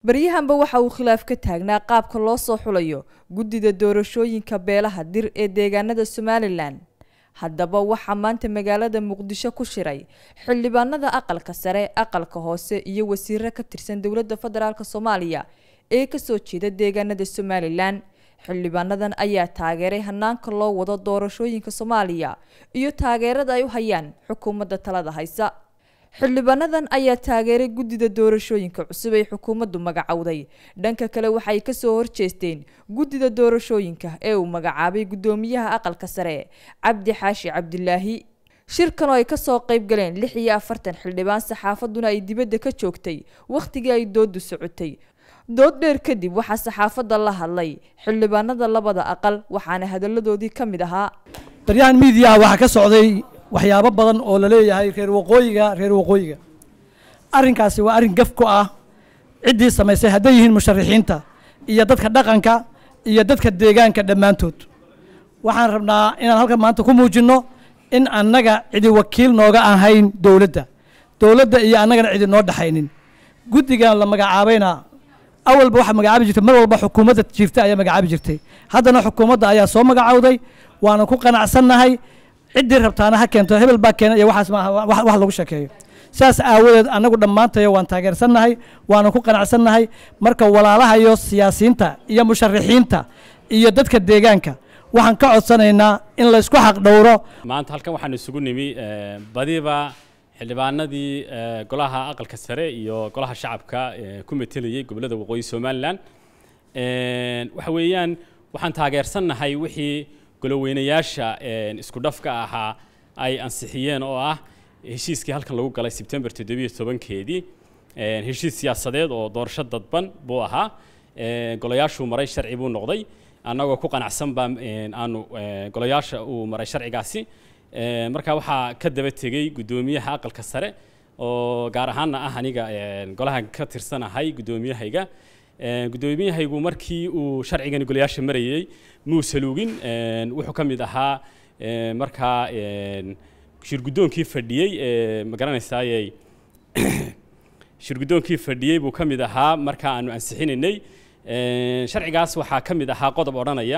baryahanba waxa uu khilaaf ka taagnaa qaabka loo soo xulayo guddida doorashooyinka beelaha dir ee deegaanada somalilan haddaba waxaa maanta magaalada muqdisho ku shiray xildhibaanada aqalka sare aqalka hoose iyo wasiiro ka tirsan dowladda federaalk soomaaliya ee kasoo jeeda deegaanada somalilan xildhibaanadan ayaa taageeray hanaanka loo wado doorashooyinka soomaaliya iyo taageerada ay u hayaan xukuumadda talada haysa xildhibaanadan ayaa taageeray guddida doorashooyinka cusub ay xukuumaddu magacowday dhanka kale waxay kasoo horjeesteen guddida doorashooyinka ee uu magacaabay guddoomiyaha aqalka sare cabdi xaashi cabdilaahi shirkan oo ay kasoo qayb galeen lix iyo afartan xildhibaan saxaafaduna ay dibadda ka joogtay wakhtigii ay doodu socotay dood dheer kadib waxaa saxaafadda la hadlay xildhibaanada labada aqal waxaana hadalladoodii ka mid ahaa baryahan miidiyaha waxaa ka socday waxyaabo badan oo la leeyahay reer waqooyiga reer waqooyiga arrinkaasi waa arrin gaf ku ah ciddii samaysay hadday yihiin musharaxiinta iyo dadka dhaqanka iyo dadka deegaanka dhammaantood waxaan rabnaa inaan halkan maanta ku muujinno in annaga cidi wakiil nooga ahayn dowladda dowladda iyo annagana cidi noo dhexaynin guddigan la magacaabayna awalba waxaa magacaabi jirtay mar walba xukuumadda jirta ayaa magacaabi jirtay haddana xukuumadda ayaa soo magacowday waana ku qanacsannahay ciddii rabtaana ha keento hebel baa keena iyo waxaas maaha wax lagu sheekeeyo sidaas aawadeed annagu dhammaantayo waan taageersannahay waana ku qanacsannahay marka walaalaha iyo siyaasiyiinta iyo musharaxiinta iyo dadka deegaanka waxaan ka codsanaynaa in laysku xaq dhowro maanta halkan waxaan isugu nimi badiba xildhibaanadii golaha aqalka sare iyo golaha shacabka ku metelayay gobollada waqooyi somalilan waxa weeyaan waxaan taageersannahay wixii goloweynayaasha isku dhafka ahaa ay ansixiyeen oo ah heshiiskii halkan lagu galay sebtembar toddobiyo tobankeedii heshiis siyaasadeed oo doorasho dadban buu ahaa golayaashuu maray sharci buu noqday annagoo ku qanacsan baa aanu golayaasha uu maray sharcigaasi marka waxaa ka daba tegey guddoomiyaha aqalka sare oo gaar ahaanna ah aniga golahan ka tirsanahay guddoomiyahayga guddoomiyahaygu markii uu sharcigani golayaasha marayey muu saluugin wuxuu ka mid ahaa markaa shirguddoonkii fadhiyey ma garanaysaaye shirguddoonkii fadhiyey buu ka mid ahaa marka aanu ansixinaynay sharcigaas waxaa ka mid ahaa qodob odhanaya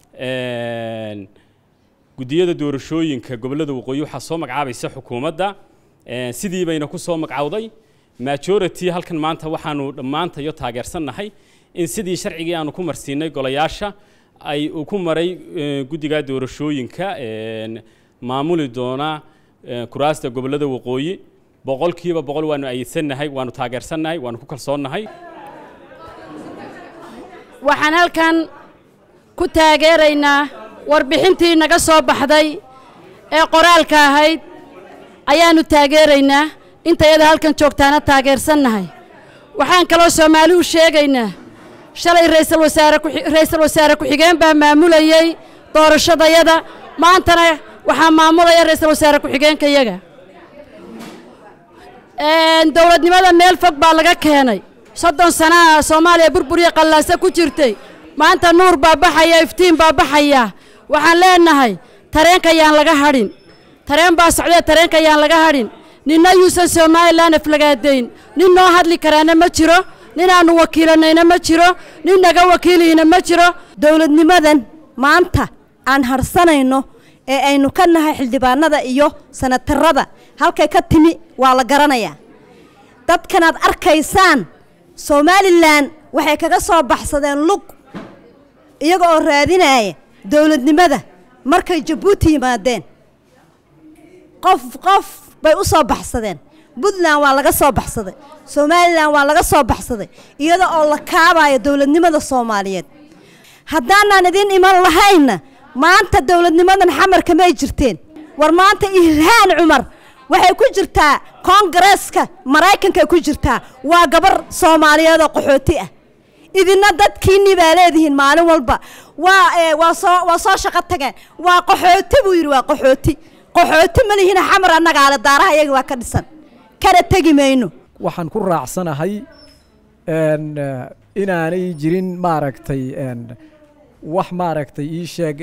guddiyada doorashooyinka gobollada waqooyi waxaa soo magacaabaysa xukuumadda sidii bayna ku soo magacowday majority halkan maanta waxaanu dhammaantayo taageersannahay in sidii sharcigii aanu ku marsiinay golayaasha ay uu ku maray guddiga doorashooyinka maamuli doona kuraasta gobollada waqooyi boqolkiiba boqol waanu ayidsannahay waanu taageersannahay waanu ku kalsoonnahay waxaan halkan ku taageeraynaa warbixintii naga soo baxday ee qoraalka ahayd ayaannu taageeraynaa intayada halkan joogtaana taageersannahay waxaan kaloo soomaali u sheegaynaa shalay raysal wasaare raysal wasaare ku-xigeen baa maamulayey doorashadayada maantana waxaa maamulaya raysal wasaare ku-xigeenkayaga dowladnimada meel fog baa laga keenay soddon sanaa soomaaliya burburiya qallaasa ku jirtay maanta nuur baa baxaya iftiin baa baxaya waxaan leenahay tareenka yaan laga hadhin tareen baa socdee tareenka yaan laga hadhin ninna yuusan somalilan aflagaadayn nin noo hadli karaana ma jiro ninaannu wakiilanayna ma jiro nin naga wakiilayna ma jiro dowladnimadan maanta aan harsanayno ee aynu ka nahay xildhibaanada iyo sanatarada halkay ka timi waa la garanayaa dadkanaad arkaysaan somalilan waxay kaga soo baxsadeen lug iyaga oo raadinaya dowladnimada markay jabuuti yimaadeen qof qof bay u soo baxsadeen puntland waa laga soo baxsaday somalilan waa laga soo baxsaday iyada oo la kaabayo dowladnimada soomaaliyeed haddaanaan idiin iman lahaynna maanta dowladnimadan xamarka may jirteen war maanta ilhaan cumar waxay ku jirtaa koongareeska maraykankaay ku jirtaa waa gabar soomaaliyeed oo qaxooti ah idina dadkiinni baa leedihiin maalin walba waa waa soo waa soo shaqo tageen waa qaxooti buu yidhi waa qaxooti qaxooti ma lihina xamar annagaale daaraha iyaga waa ka dhisan kana tegi mayno waxaan ku raacsanahay inaanay jirin maaragtay wax maaragtay ii sheeg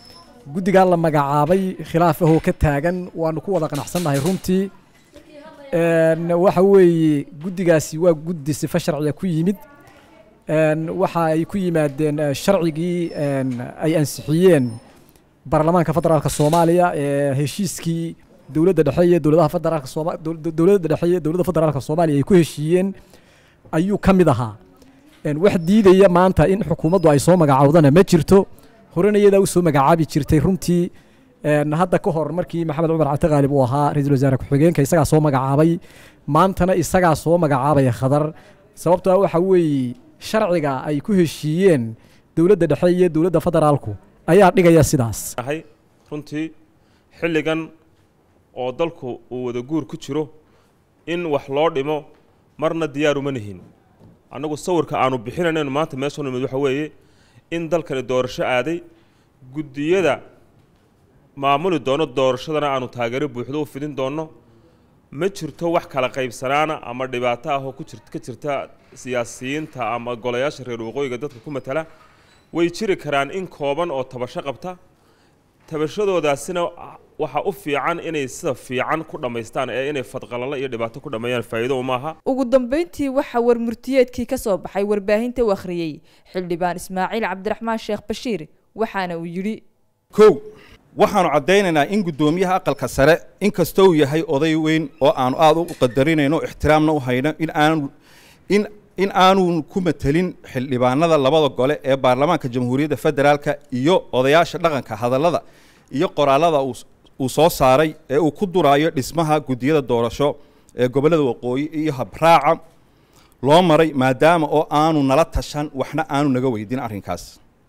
guddigaa la magacaabay khilaaf ahoo ka taagan waanu ku wada qanacsannahay runtii Een, waxa weeye guddigaasi waa guddi sifa sharciga ku yimid Een, waxa ay ku yimaadeen eh, sharcigii een, ay ansixiyeen baarlamaanka federaalka soomaaliya ee heshiiskii dowladda dhexe iyo dowladaha federaalka sooma dow- dowladda dhexe iyo dowladda federaalka soomaaliya ay ku heshiiyeen ayuu ka mid ahaa Een, wax diidaya maanta in xukuumaddu ay soo magacaawdana ma jirto horena iyadaa u soo magacaabi jirtay runtii Een, hadda ka hor markii maxamed cumar cabdi qaalib uu ahaa ra-iisul wasaare ku-xigeenka isagaa soo magacaabay maantana isagaa soo magacaabaya khadar sababtoo ah waxa weeye sharciga ay ku heshiiyeen dowladda dhexe iyo dowladda federaalku ayaa dhigaya sidaas ahay runtii xilligan oo dalku uu wada guur ku jiro in wax loo dhimo marna diyaar uma nihin annagu sawirka aanu bixinanaynu maanta meesha nimid waxa weeye in dalkani doorasho aaday guddiyada maamuli doono doorashadana aanu taageero buuxdo u fidin doono ma jirto wax kala qaybsanaana ama dhibaato ah oo ku jir ka jirta siyaasiyiinta ama golayaasha reer waqooyiga dadka ku matala way jiri karaan in kooban oo tabasho qabta tabashadoodaasina waxaa u fiican inay sida fiican ku dhammaystaan ee inay fadqalalo iyo dhibaato ku dhammeeyaan faa'iido uma aha ugu dambeyntii waxaa warmurtiyeedkii ka soo baxay warbaahinta u akhriyey xildhibaan ismaaciil cabdiraxmaan sheekh bashiir waxaana uu yidhi kow waxaanu caddaynaynaa in guddoomiyaha aqalka sare inkastoo uu yahay oday weyn oo aanu aad u qadarinayno ixtiraamna u hayno in aanu in in aanu ku matelin xildhibaanada labada gole ee baarlamaanka jamhuuriyadda federaalka iyo odayaasha dhaqanka hadallada iyo qoraallada uu uu soo saaray ee uu ku duraayo dhismaha guddiyada doorasho ee gobollada waqooyi iyo habraaca loo maray maadaama oo aanu nala tashan waxna aanu naga weydin arrinkaas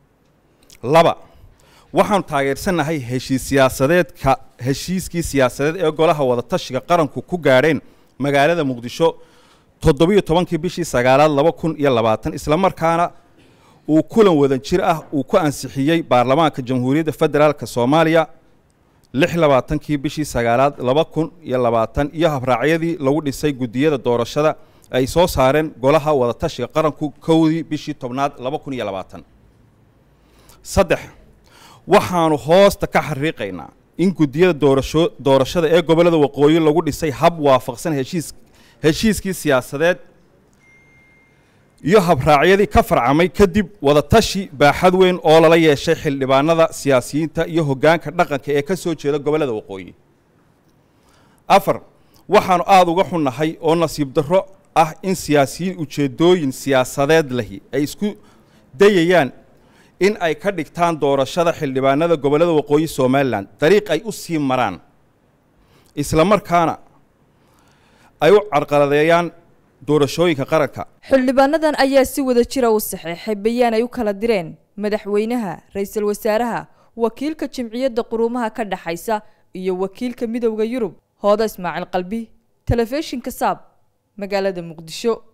laba waxaanu taageersannahay heshiis siyaasadeedka heshiiskii siyaasadeed ee golaha wadatashiga qaranku ku gaadheen magaalada muqdisho toddobiyo tobankii bishii sagaalaad laba kun iyo labaatan islamarkaana uu kulan wadan jir ah uu ku ansixiyey baarlamaanka jamhuuriyadda federaalka soomaaliya lix labaatankii bishii sagaalaad laba kun iyo labaatan iyo habraacyadii lagu dhisay guddiyada doorashada ay soo saareen golaha wadatashiga qaranku kowdii bishii tobnaad laba kun iyo labaatan saddex waxaanu hoosta ka xariiqaynaa in guddiyada doorasho doorashada ee gobollada waqooyi lagu dhisay hab waafaqsan heshiis heshiiskii siyaasadeed iyo habraacyadii ka farcamay kadib wadatashi baaxad weyn oo lala yeeshay xildhibaanada siyaasiyiinta iyo hoggaanka dhaqanka ee ka soo jeeda gobollada waqooyi afar waxaanu aada uga xunnahay oo nasiib darro ah in siyaasiyiin ujeeddooyin siyaasadeed lahi ay isku dayayaan in ay ka dhigtaan doorashada xildhibaanada gobollada waqooyi somalilan dariiq ay u sii maraan isla markaana ay u carqaladeeyaan doorashooyinka qaranka xildhibaanadan ayaa si wada jira u saxeexay bayaan ay u kala direen madaxweynaha ra-iisul wasaaraha wakiilka jimciyadda quruumaha ka dhaxaysa iyo wakiilka midowda yurub hooda ismaaciil qalbi telefishinka saab magaalada muqdisho